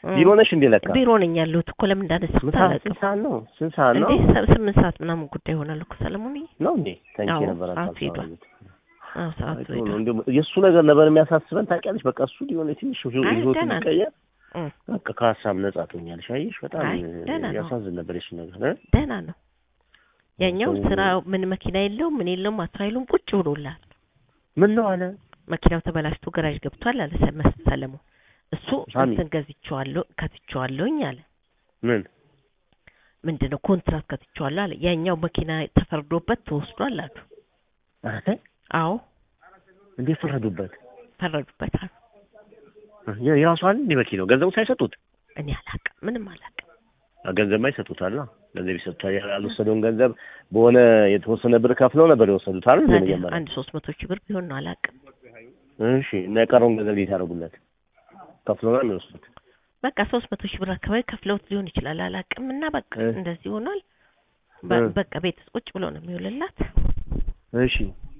ቢሮ ነሽ እንዴ? ለካ ቢሮ ነኝ ያለሁት እኮ ለምን እንዳነሳሁት ስንት ሰዓት አላውቅም። ስንት ሰዓት ነው? ስንት ሰዓት ነው? እንዴ ሰ- ስምንት ሰዓት ምናምን ጉዳይ ይሆናል እኮ ሰለሞንዬ። ነው እንዴ? ተንኪ አዎ፣ ነበር ሰዓቱ አሳብ ሄዷል። አዎ ሰዓቱ አይቶ ነው ሄዷል። እንደው የእሱ ነገር ነበር የሚያሳስበን ታውቂያለሽ። በቃ እሱ ሊሆን ትንሽ አይ፣ ይዞት ደህና ነው። የሚቀየር እም፣ በቃ ከሀሳብ ነጻ ትሆኛለሽ። አየሽ በጣም አይ፣ ደህና ነው። ያሳዝን ነበር የእሱ ነገር እ? ደህና ነው። ያኛው ሰው- ስራ ምን መኪና የለውም ምን የለውም አስራይሉም ቁጭ ብሎላል። ምን ነው አለ መኪናው ተበላሽቶ ገራዥ ገብቷል አለ ሰ- ሰለሞን። እሱ ሳሚ። እንትን ገዝቼዋለሁ ከትቼዋለሁኝ አለ። ምን ምንድን ነው ኮንትራት ከትቼዋለሁ አለ። ያኛው መኪና ተፈርዶበት ተወስዷል አሉ። አረ አዎ እንዴት ፈረዱበት? ፈረዱበት አሉ። የ- የራሱ አይደል እንዴ መኪናው ገንዘቡ ሳይሰጡት እኔ አላቅም ምንም አላቅም። ገንዘብ ይሰጡታል። ገንዘብ ይሰጡታል። ያልወሰደውን ገንዘብ በሆነ የተወሰነ ብር ከፍለው ነበር የወሰዱት አይደል? እንደ ታዲያ መጀመሪያ አንድ ሶስት መቶ ሺህ ብር ቢሆን ነው አላቅም። እሺ። እና የቀረውን ገንዘብ እንዴት ያደርጉለት? ከፍለው ነው የሚወስዱት። በቃ ሶስት መቶ ሺህ ብር አካባቢ ከፍለውት ሊሆን ይችላል አላቅም። እና በቃ እ። እንደዚህ ሆኗል። በ- እ። በቃ ቤት ውስጥ ቁጭ ብሎ ነው የሚውልላት። እሺ።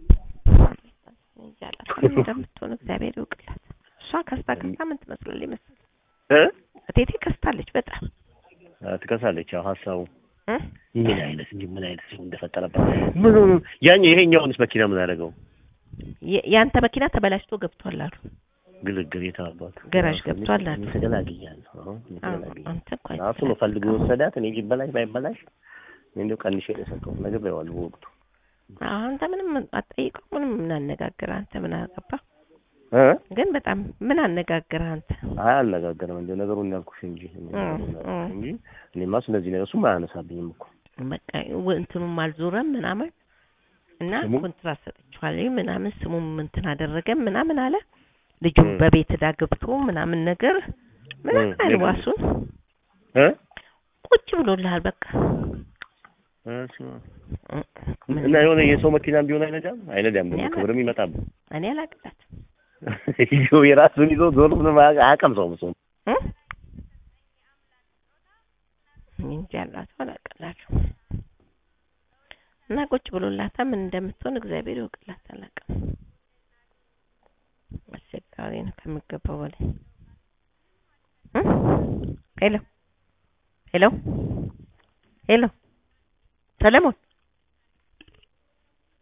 እንጃ አላውቅም ምን እንደምትሆን እግዚአብሔር ይውቅላት። እሷ ከስታ ከስታ ምን ትመስላለች መሰለኝ እ እቴቴ ከስታለች በጣም አ፣ ትከሳለች። ያው ሀሳቡ እ? ምን አይነት እንጂ ምን አይነት ሰው እንደፈጠረባት ምን ሆኖ ያኛ ይሄኛውንስ መኪና ምን አደረገው? የ- የአንተ መኪና ተበላሽቶ ገብቷል አሉ። ግልግል የታባቱ ገራዥ ገብቷል አሉ። ተገላግያለሁ። አሁን አዎ፣ ተገላግያለሁ። አንተ እንኳን ራሱ ነው ፈልጎ የወሰዳት። እኔ ቢበላሽ ባይበላሽ እኔ እንደው ቀንሼ ነው የሰጠሁት። ነግሬዋለሁ በወቅቱ አንተ ምንም አትጠይቀው ምንም ምን አነጋግር አንተ ምን አገባ እ ግን በጣም ምን አነጋግር አንተ አይ አልነጋገርም። እንደው ነገሩን ያልኩሽ እንጂ እኔ እ፣ ነገሩን ያልኩሽ እ። እንጂ እኔማ ስለዚህ ነገር እሱም አያነሳብኝም እኮ በቃ ወ- እንትኑም አልዞረም ምናምን እና ስሙ? ኮንትራት ሰጥቼዋለሁ ምናምን ስሙም እንትን አደረገም ምናምን አለ ልጁም እ። በቤት ዕዳ ገብቶ ምናምን ነገር ምናምን እ፣ አልዋሱን እ ቁጭ ብሎልሃል በቃ እሺ። እ፣ ምን- እና የሆነ የሰው መኪና ቢሆን አይነዳም አይነዳም። ደግሞ እኔ ክብርም ይመጣብ እኔ አላቅላት ይዞ የራሱን ይዞ ዞር ምንም አያቀምሰውም እሱም እንጂ ያላት አላቅላችሁ እና ቁጭ ብሎላታ ምን እንደምትሆን እግዚአብሔር ይወቅላት። አላቅም አስቸጋሪ ነው ከሚገባው በላይ እ? ሄሎ ሄሎ ሄሎ ሰለሞን